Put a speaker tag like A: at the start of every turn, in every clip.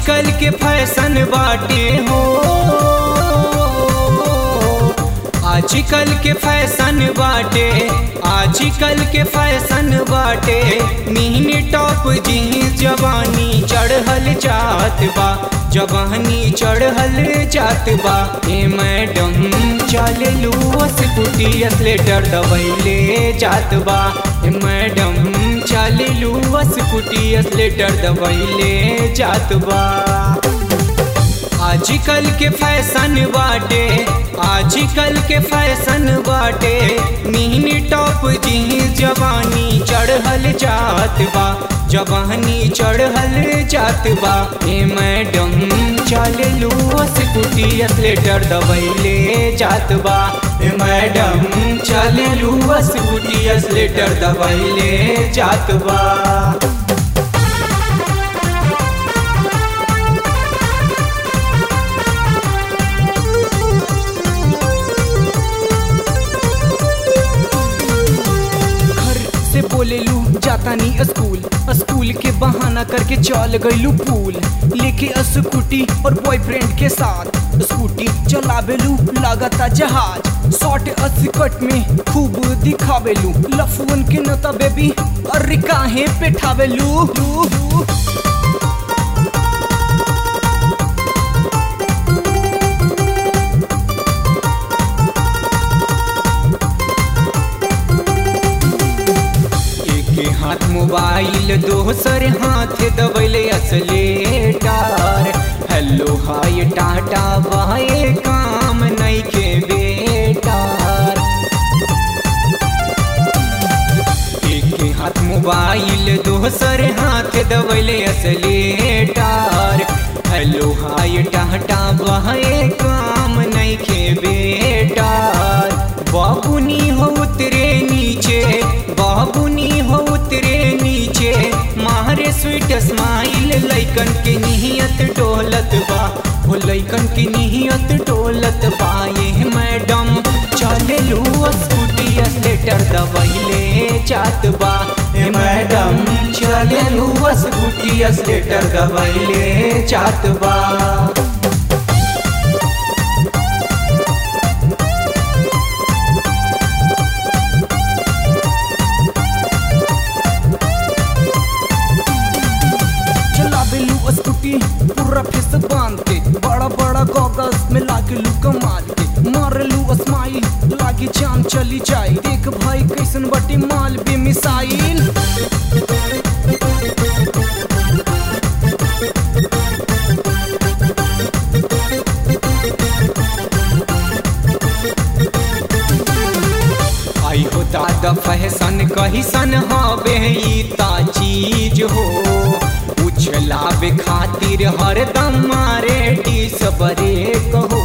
A: आजकल के फैशन बाटे हो आजकल के फैशन बाटे आजकल के फैशन बाटे मिनी टॉप जीन्स जवानी चढ़ल जात बा जवानी चढ़ल जात बा ए मैडम चले लू स्कूटी स्लेटर दबैले जात बा ए मैडम चले लू स्कूटी स्लेटर दबैले जात बा आजकल के फैशन बाटे आजकल के फैशन बाटे मिनी टॉप जीन्स जवानी चढ़ल जात बा जवानी चढ़ल जात बा ए मैडम चल लू स्कूटी स्लेटर दबैले जात बा ए मैडम चल लू स्कूटी स्लेटर दबैले जात बा
B: घर से बोले लू जाता नहीं स्कूल स्कूल के बहाना करके चल गईलू पूल लेके स्कूटी और बॉयफ्रेंड के साथ स्कूटी चलावेलू लागता जहाज शॉर्ट स्कर्ट में खूब दिखावेलू लफुन के नता बेबी अरे काहे पेठावेलू लू, लू।
A: एक हाथ मोबाइल दोसर हाथ दबैले accelerator hello hi tata bye काम नहीं के बेटार एक हाथ मोबाइल दोसर हाथ दबैले accelerator hello hi tata bye काम नहीं के बेटार बाबुनी हो उतरे नीचे बाबुनी हो उतरे नीचे मारे स्वीट स्माइल लैकन के निहियत डोलत बा हो लैकन की निहियत डोलत बा ये मैडम चले लू स्कूटी स्लेटर दबैले जात बा ए मैडम चले लू स्कूटी स्लेटर दबैले जात बा
B: चलावेलू स्कूटी पूरा फेस बांध के बड़ा बड़ा गॉगल्स में लागेलू कमाल के मारेलू स्माइल लागी जान चली जाई देख भाई कैसन बटी माल बे मिसाइल
A: आई हो दादा फैशन कहिसन हवे ई ता चीज हो उछलावे खातिर हरदम मारे डिस बरे कहो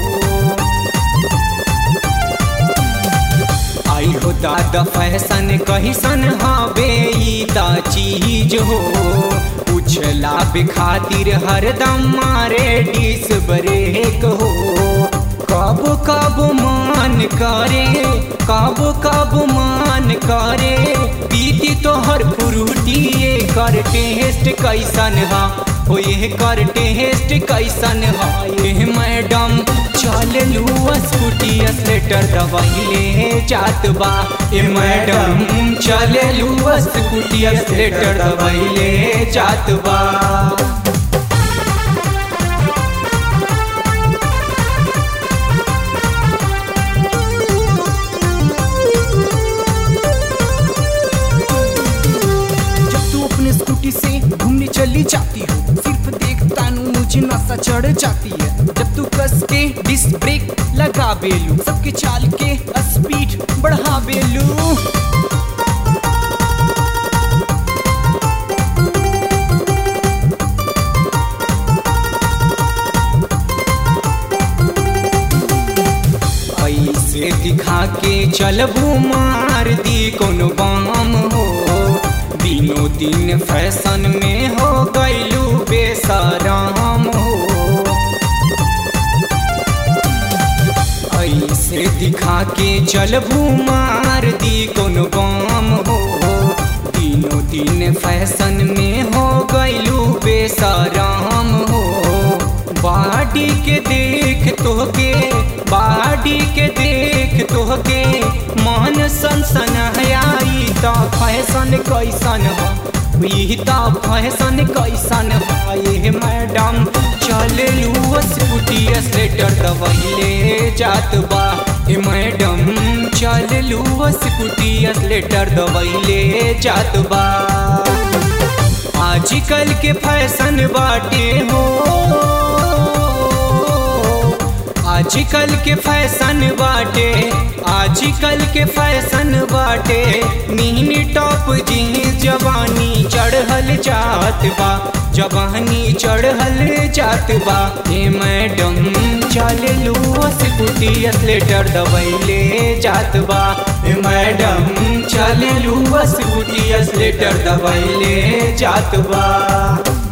A: आई हो दादा फैशन कहिसन हवे ई ता चीज हो उछलावे खातिर हरदम मारे डिस बरे कहो कब कब मान करे कब कब मान करे पीती तो हर फ्रूटी ये कर टेस्ट कैसन हा हो ये कर टेस्ट कैसन हा ये मैडम चल लू स्कूटी स्लेटर दबाइले जात बा ए मैडम चल लू स्कूटी स्लेटर दबाइले जात बा
B: जब तू अपने स्कूटी से घूमने चली जाती हो सिर्फ देखता नू मुझे नशा चढ़ जाती है जब तू कस के डिस्क ब्रेक लगा बेलू सबके चाल के स्पीड बढ़ा बेलू
A: ऐसे दिखा के चलबू मार दी कोनो बाम हो दिनों दिन फैशन में हो गईलू बेसराम हो ऐसे दिखा के चलबू मार दी कोनो बाम हो दिनों दिन फैशन में हो गईलू बेसराम हो तोहके बाडी के देख तोहके मन सनसन आई त फैशन कैसन हो ई त फैशन कैसन हो ये मैडम चललू स्कूटी स्लेटर दबैले जात बा ए मैडम चललू स्कूटी स्लेटर दबैले जात बा आजकल के फैशन बाटे हो आजकल के फैशन बाटे आजकल के फैशन बाटे मिनी टॉप जीन्स जवानी चढ़ल जात बा जवानी चढ़ल जात बा ए मैडम चल लू स्कूटी स्लेटर दबैले जात बा ए मैडम चल लू स्कूटी स्लेटर दबैले जात बा